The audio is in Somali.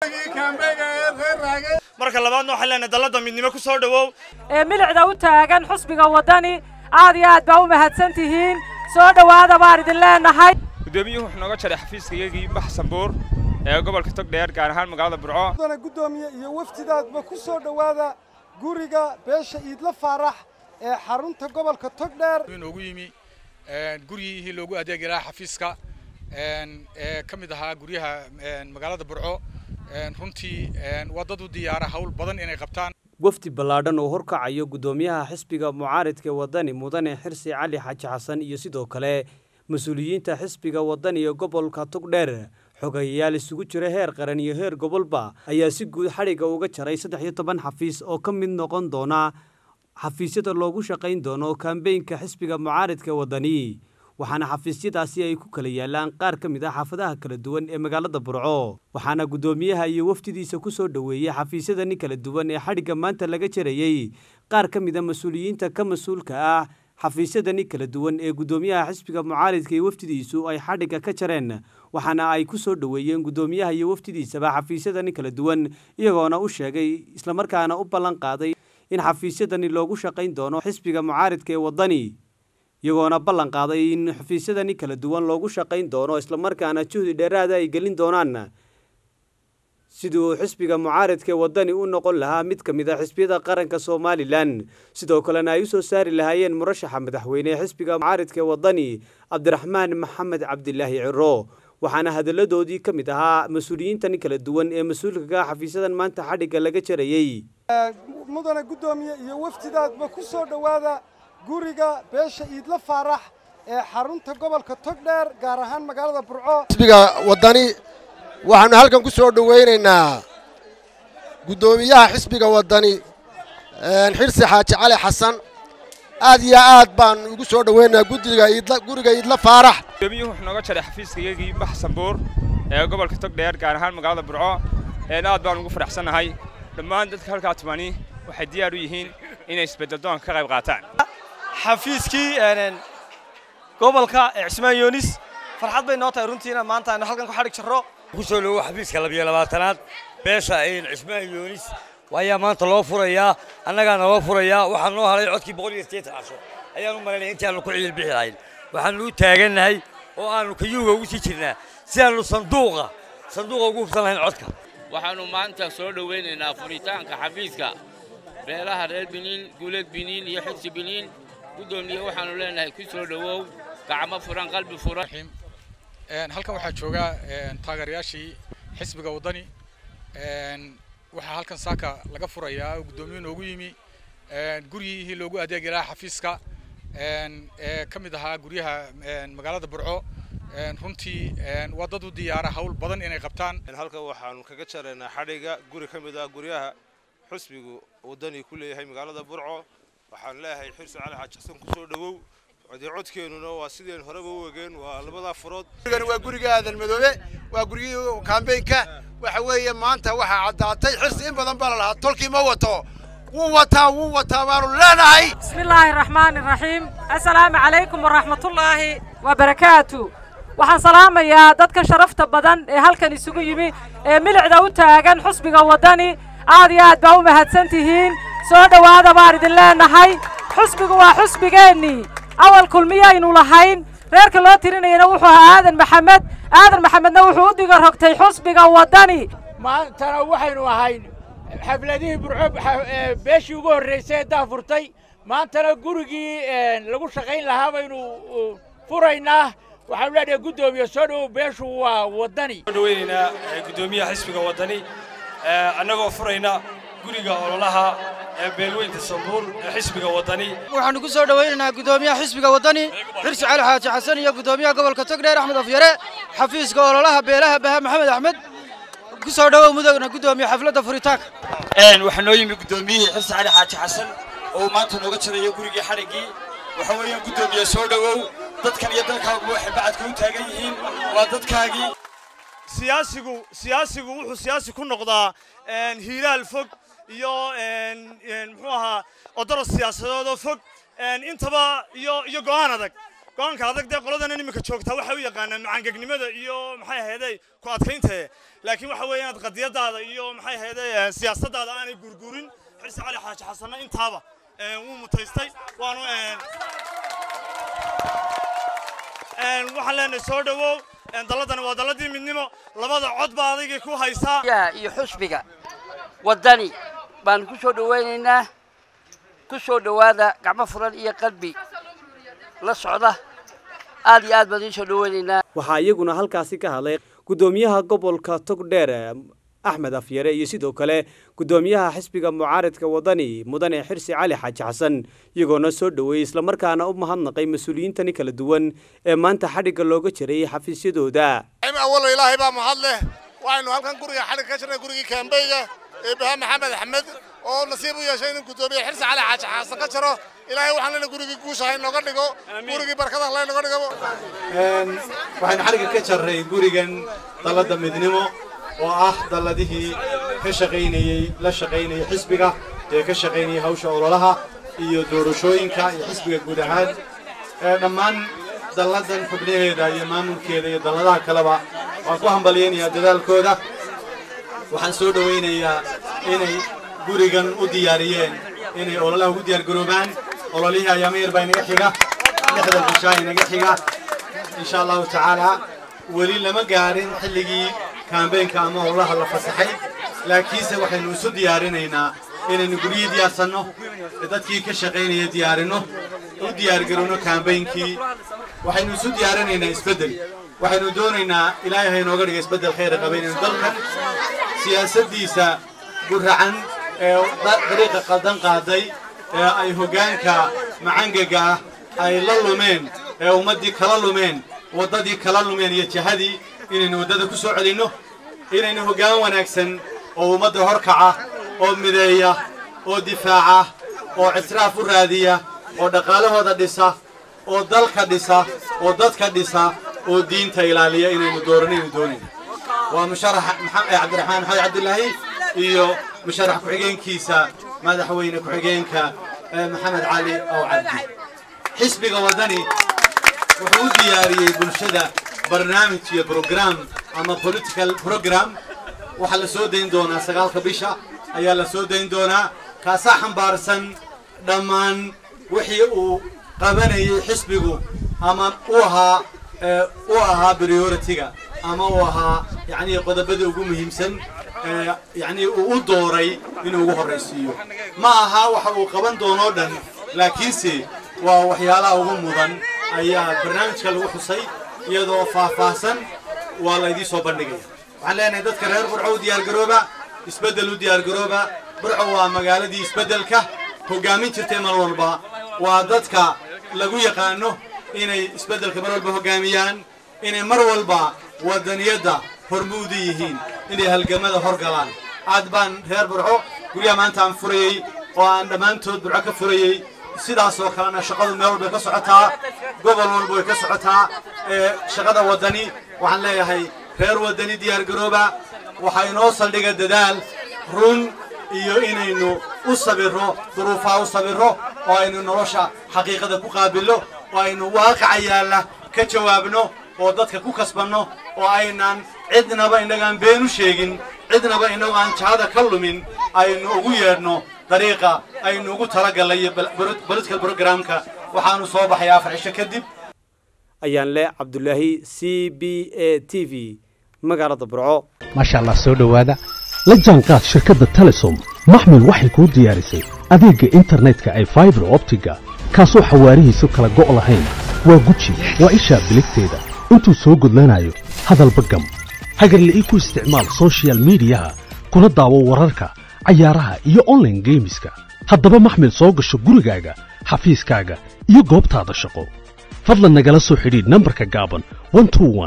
marka labaadna waxaan leenahay dalladda midnimo ku soo dhowow ee milicda u taagan xusbiga waddani aad iyo aad baa u mahadsan tihiin soo dhowaada baan idin leenahay guddoomiyuhu wuxuu nooga jaray xafiiska iyagii baxsan buur ee gobolka togdheer gaar ahaan magaalada burco mudana guddoomiye iyo wafdidaadba ku soo dhowaada guriga beesha iidla faarax ee xarunta gobolka togdheer inoogu yimi gurigii loogu adeegi lahaa xafiiska ee ka mid ahaa guryaha magaalada burco runtii waa dad u diyaara hawl badan inay qabtaan wafdi ballaadhan oo horkacayo guddoomiyaha xisbiga mucaaridka waddani mudane xirsi cali xaaji xasan iyo sidoo kale mas-uuliyiinta xisbiga waddani ee gobolka togdheer xogayayaal isugu jira heer qaran iyo heer gobolba ayaa si guud xadhigga uga jaray saddex iyo toban xafiis oo ka mid noqon doona xafiisyada loogu shaqayn doono kambeynka xisbiga mucaaridka waddani waxaana xafiisyadaasi ay ku kala yaalaan qaar ka mid ah xaafadaha kala duwan ee magaalada burco waxaana guddoomiyaha iyo wafdidiisa ku soo dhoweeyey xafiisyadani kala duwan ee xadhigga maanta laga jarayey qaar ka mid a mas-uuliyiinta ka mas-uulka ah xafiisyadani kala duwan ee guddoomiyaha xisbiga mucaaridka iyo wafdidiisu ay xadhigga ka jareen waxaana ay ku soo dhoweeyeen guddoomiyaha iyo wafdidiisaba xafiisyadani kala duwan iyagoona u sheegay islamarkaana u ballan qaaday in xafiisyadani loogu shaqayn doono xisbiga mucaaridka ee waddani iyagoona ballan qaaday in xafiisyadani kala duwan loogu shaqayn doono islamarkaana juhdi dheeraada ay gelin doonaan sidii uu xisbiga mucaaridka ee waddani u noqon lahaa mid ka mid a xisbiyada qaranka somalilan sidoo kalena ay u soo saari lahaayeen murashaxa madaxweyne ee xisbiga mucaaridka ee waddani cabdiraxmaan maxamed cabdilaahi ciro waxaana hadalladoodii ka mid ahaa mas-uuliyiintani kala duwan ee mas-uulka ka xafiisyadan maanta xadhigga laga jarayey mudana guddoomiye iyo wafdidaadba ku soo dhowaada guriga beesha iidla faarax ee xarunta gobolka togdheer gaar ahaan magaalada burco xisbiga waddani waxaannu halkan ku soo dhowaynaynaa guddoomiyaha xisbiga waddani xirsi xaaji cali xasan aad iyo aad baan ugu soo dhowaynaynaa guddiga iidla guriga iidla faarax guddoomiyuhu wuxuu nooga jaray xafiiska iyagii baxsan buur ee gobolka togdheer gaar ahaan magaalada burco aad baan ugu faraxsannahay dhammaan dadka halkaa tumani waxay diyaar u yihiin inay isbeddeldoonka ka qayb qaataan xafiiskii gobolka cismaan yoonis farxad bay noo tahay runtiina maanta aynu halkan ku xadhig jarro ku soo dhowo xafiiska labiyo labaatanaad beesha cismaan yoonis ayaa maanta loo furayaa annagaa naloo furayaa waxaa noo haray codkii boqol iyo sideetan casho ayaanu malaynaya intii aanu ku ciil bixi lahayn waxaanu u taagannahay oo aanu kayuuga ugu sii jirnaa si aanu sanduuqa sanduuqa ugu hubsan lahayn codka waxaannu maanta soo dhowaynaynaa furitaanka xafiiska beelaha reer biniin guuleed biniin iyo xigsi biniin guddoomiye waxaannu leenahay ku soo dhowow gacmo furan qalbi furan halkan waxaa jooga taageerayaashii xisbiga waddani waxaa halkan saaka laga furayaa oo guddoomiye noogu yimi gurigii loogu adeegi lahaa xafiiska ee ka mid ahaa guryaha magaalada burco runtii waa dad u diyaara hawl badan inay qabtaan halkan waxaanu kaga jaraynaa xadhigga guri ka mid ah guryaha xusbigu waddani ku leeyahay magaalada burco waxaan leeyahay xirsi cali xaaji xasan ku soo dhowow codii codkeennuna waa sideen horeba u egeen waa labadaa furood gurigani waa guriga aadan madoobe waa gurigii kaambeynka waxa weeye maanta waxaa caddaatay xirsi in badan baa la lahaa tolkii ma wato wuu wataa wuu wataa baanu leenahay bismi illaahi araxmaani araxiim assalaamu calaykum waraxmatullaahi wabarakaatu waxaan salaamayaa dadka sharafta badan ee halkan isugu yimi ee milicda u taagan xusbiga waddani aad iyo aad baa u mahadsan tihiin soo dhowaada baan idin leenahay xusbigu waa xusbigeennii awal kulmiyaynu lahayn reerka loo tirinayana wuxuu ahaa aadan maxamed aadan maxamedna wuxuu u diga rogtay xusbiga waddani maantana waxaynu ahayn xafladihii burco beeshii ugu horraysay ee daafurtay maantana gurigii lagu shaqayn lahaa baynu furaynaa waxaanu leenahay guddoomiye soo dhowow beeshu waa waddani soo dhowaynaynaa guddoomiyaha xisbiga waddani annagoo furayna guriga ololaha ee beelweynta sambuur ee xisbiga waddani waxaanu ku soo dhowaynaynaa guddoomiyaha xisbiga waddani xirsi cali xaaji xasan iyo guddoomiyaha gobolka togdheer axmed afyare xafiiska ololaha beelaha baha maxamed axmed ku soo dhowow mudugna guddoomiye xafladda furitaanka waxaa noo yimi guddoomiyihii xirsi cali xaaji xasan oo maanta nooga jarayo gurigii xadhiggii waxa weeyaan guddoomiye soo dhowow dadkan iyo dalkaaguba waxay bacadka u taagan yihiin waa dadkaagii siyaasigu siyaasigu wuxuu siyaasi ku noqdaa hiiraal fog iyo muxuu ahaa odoros siyaasadood oo fog intaba iyo iyo go'aan adag go-aanka adag dee qoladan iminka joogtaa waxay u yaqaanaan macaangegnimada iyo maxay ahayday ku adkayntae laakiin waxa weeye inaad qadiyadaada iyo maxay ahayday siyaasadaada aanay gurgurin xirsi cali xaaji xasanna intaaba wuu mutaystay waanu waxaan leenahay soo dhowow dalladani waa dalladii midnimo labada cod baa adigii ku haysaa iyo xusbiga waddani baan ku soo dhowaynaynaa ku soo dhowaada gacmo furan iyo qalbi la socda aad iyo aad baan idiin soo dhowaynaynaa waxaa iyaguna halkaasi ka hadlay guddoomiyaha gobolka togdheer axmed afyare iyo sidoo kale guddoomiyaha xisbiga mucaaridka wadani mudane xirsi cali xaaji xasan iyagoona soo dhoweeyey islamarkaana u mahadnaqay mas-uuliyiintani kala duwan ee maanta xadhigga looga jiray xafiisyadooda awalo ilaahay baa mahad leh waxaynu halkan guriga xadhig ka jirnay gurigii kaambeyga ee baha maxamed axmed oo nasiib u yeeshay inuu guddoomiye xirsi cali xaaji xasan ka jiro ilaahay waxaan leenahay gurigii guusha inooga dhigo gurigii barkada alla inooga dhigo waxaynu xadhigga ka jarray gurigan dalladda midnimo oo ah dalladihii ka shaqaynayey la shaqaynayay xisbiga ee ka shaqaynayay hawsha ololaha iyo doorashooyinka iyo xisbiga guud ahaan dhammaan dalladan xubnaheeda iyo maamulkeeda iyo dalladaha kaleba waan ku hambalyaynayaa dadaalkooda waxaan soo dhowaynayaa inay gurigan u diyaariyeen inay ololaha ugu diyaargaroobaan ololihii ayaama yar baa inaga xiga lixda bishaa inaga xiga insha allahu tacaala weli lama gaarin xilligii kaambeenka ama ololaha la fasaxay laakiinse waxaynu isu diyaarinaynaa inaynu guryihii diyaarsanno dadkii ka shaqaynaya diyaarinno u diyaargarowno kaambeynkii waxaynu isu diyaarinaynaa isbeddel waxaynu doonaynaa ilaahay ha inooga dhiga isbeddel khayra qaba inaynu dalkan siyaasaddiisa guracan ee dariiqa qaldan qaaday ee ay hoggaanka macangaga ah ay la lumeen ee ummaddii kala lumeen waddadii kala lumeen iyo jihadii inaynu waddada ku soo celinno inaynu hoggaan wanaagsan oo ummadda horkaca oo mideeya oo difaaca oo ictiraaf u raadiya oo dhaqaalahooda dhisa oo dalka dhisa oo dadka dhisa oo diinta ilaaliya inaynu dooranaynu doonayno waa musharax cabdiraxmaan maxamed cabdilaahi iyo musharax ku-xigeenkiisa madaxweyne ku-xigeenka maxamed cali ow cabdi xisbiga waddani wuxuu u diyaariyey bulshada barnaamij iyo brogram ama political program waxaa la soo dayn doonaa sagaalka bisha ayaa la soo dayn doonaa kaasaa xambaarsan dhammaan wixii uu qabanayay xisbigu ama u ahaa u ahaa priority-ga ama uu ahaa yacnii qodobada ugu muhiimsan yacnii uu u dooray inuu ugu horraysiiyo ma aha waxa uu qaban doonoo dhan laakiinse waa waxyaalaha ugu mudan ayaa barnaamijka lagu xusay iyadoo faahfaahsan waa laydii soo bandhigaya waxaan leenahay dadka reer burco u diyaargarooba isbeddel u diyaargarooba burco waa magaaladii isbeddelka hoggaamin jirtay mar walba waa dadka lagu yaqaano inay isbeddelka mar walba hoggaamiyaan inay mar walba waddaniyadda hormuudu yihiin inay halgamada hor galaan aad baan reer burco guryaha maanta aan furayey oo aan dhammaantood burco ka furayey sidaas oo kalena shaqadu meel walbay ka socotaa gobol walba way ka socotaa shaqada waddani waxaan leeyahay reer waddani diyaargarooba waxaa inoo saldhiga dadaal run iyo inaynu u sabirro duruufaha u sabirro oo aynu nolosha xaqiiqada ku qaabillo oo aynu waaqaca yaalla ka jawaabno oo dadka ku kasbanno oo aynan cidnaba innagaan been u sheegin cidnaba innagu aan jahada ka lumin aynu ugu yeedhno dariiqa aynu ugu talagallay iyo political programka waxaanu soo baxay afar cisho kadib ayaan leh cabdulaahi c b a t v magaalada burco maasha allah soo dhowaada la jaanqaad shirkadda telesom maxmil waxay kuu diyaarisay adeegga internetka ay faibar optiga kaasoo xawaarihiisu kala go' lahayn waa guji waa ishaa biligteeda intuu soo gudlanayo hadalba gam hagarle ii ku isticmaal sochial midiyaha kuna daawo wararka cayaaraha iyo onlaine geemiska haddaba maxmil soo gasho gurigaaga xafiiskaaga iyo goobtaada shaqo fadlan nagala soo xidhiidh nambarka gaaban